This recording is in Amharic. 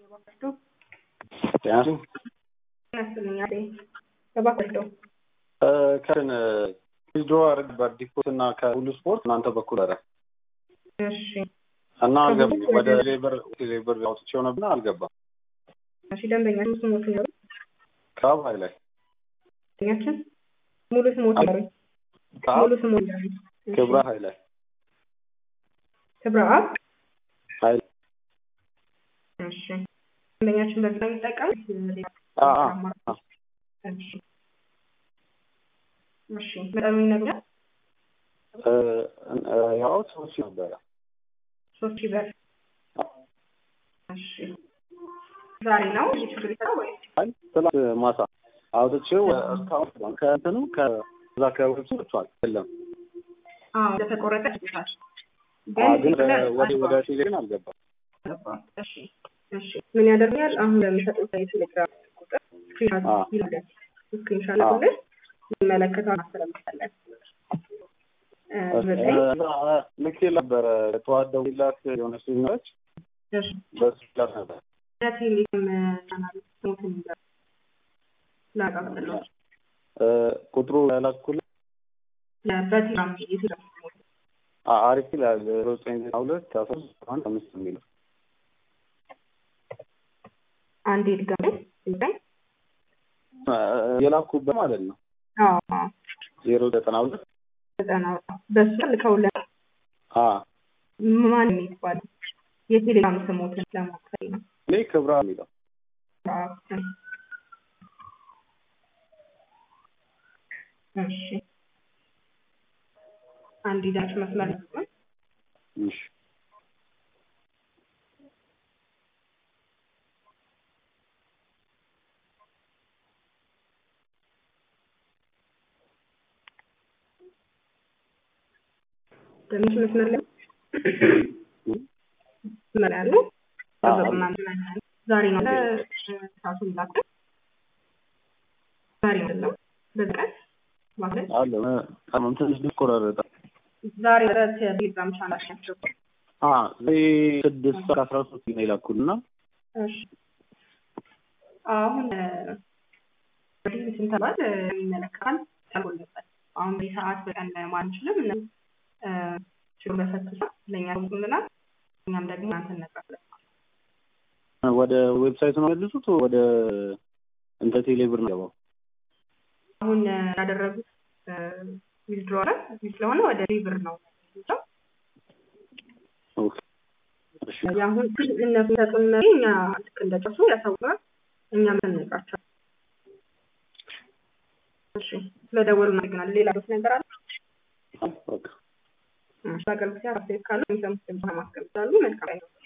ጤናችሁ ያስልኛል ተባክዶ ከን ዊዝድሮ አድርግ በዲፖት እና ከሁሉ ስፖርት እናንተ በኩል አረ እሺ እና አልገባም ወደ ሌበር ሌበር አውጥቼው ነበር አልገባም። እሺ ደንበኛ ስሞት ነው ካብ ሀይ ላይ ደንበኛችን ሙሉ ስሞት ነው ካብ ሙሉ ስሞት ነው ክብረ ሀይ ላይ ክብረ አብ ሀይ እሺ ደንበኛችን በዚህ ነው የሚጠቀም አ አ አ እሺ እሺ መጠኑ ይነግራል እ ያው ሶስት ነበረ ሶስት ሺህ ብር እሺ ዛሬ ነው ይህ ችግር ይሰራል ወይ አይ ትላንት ማታ አውጥቼው እስካሁን ከእንትኑ ከዛ ከዌብሱ ወጥቷል የለም አዎ እንደተቆረጠ ይችላል አ ግን ወደ ወደ ቴሌ ግን አልገባም እሺ እሺ ምን ያደርጋል አሁን ለሚሰጡት የቴሌግራም ቁጥር ስክሪንሻት አዎ። ይላል ስክሪንሻት ይላል ይመለከታል ማስተላለፋለን እ ዘጠኝ ልክ ነበረ ጠዋት ደውዬላት የሆነ ሲመች እሺ በሱ ላት ነበር የቴሌግራም ቻናል ስሞትን ይላል ላቃጥለው እ ቁጥሩ ያላኩልህ በቴሌግራም የቴሌግራም ስሞት አ- አሪፍ ይላል ዜሮ ዘጠኝ ዘጠና ሁለት አስራ ሶስት አንድ አምስት የሚለው አንዴ ድጋሜ ዘጠኝ እ የላኩበት ማለት ነው አዎ አዎ ዜሮ ዘጠና ሁለት ዘጠና በሱ ልከውልን አ ማን የሚባለው የቴሌግራም ስሞትን ለማክፈል ነው እኔ ክብራ የሚለው እሺ አንድ ይዛችሁ መስመር ነው እሺ ትንሽ መስመር ላይ መስመር ያለው ጠበቁና እንገናኛለን። ዛሬ ነው ሰዓቱን ላከ ዛሬ አይደለም በዚህ ቀን ማለት አለ ቀኑን ትንሽ ሊቆራረጠ ዛሬ ዕለት ቴሌግራም ቻናል ናቸው። አ ዜ ስድስት ከአስራ ሶስት ነው የላኩልና እሺ አሁን እንግዲህ ስንት ተባል የሚመለከታል ተልጎለታል። አሁን በዚህ ሰዓት በቀን ማንችልም እነ ችግር በፈትሻ ለእኛ ልናል እኛም ደግሞ እናንተ እነግራለን። ወደ ዌብሳይቱ ነው መልሱት ወደ እንተ ቴሌብር ነው ገባው አሁን ያደረጉት ዊዝድሮ አለ ስለሆነ ወደ ሪብር ነው የሚሄደው። ኦኬ እሺ አሁን እነሱ ሰጡን መሪ እኛ ልክ እንደጨርሱ ያሳውቃል። እኛም እንነግራቸው። እሺ ስለደወሉ እናመሰግናለን። ሌላ ዶስ ነገር አለ? በቃ እሺ አገልግሎት አስተያየት ካለ የሚሰሙት ድምጽ ማስቀምጣሉ። መልካም ነው።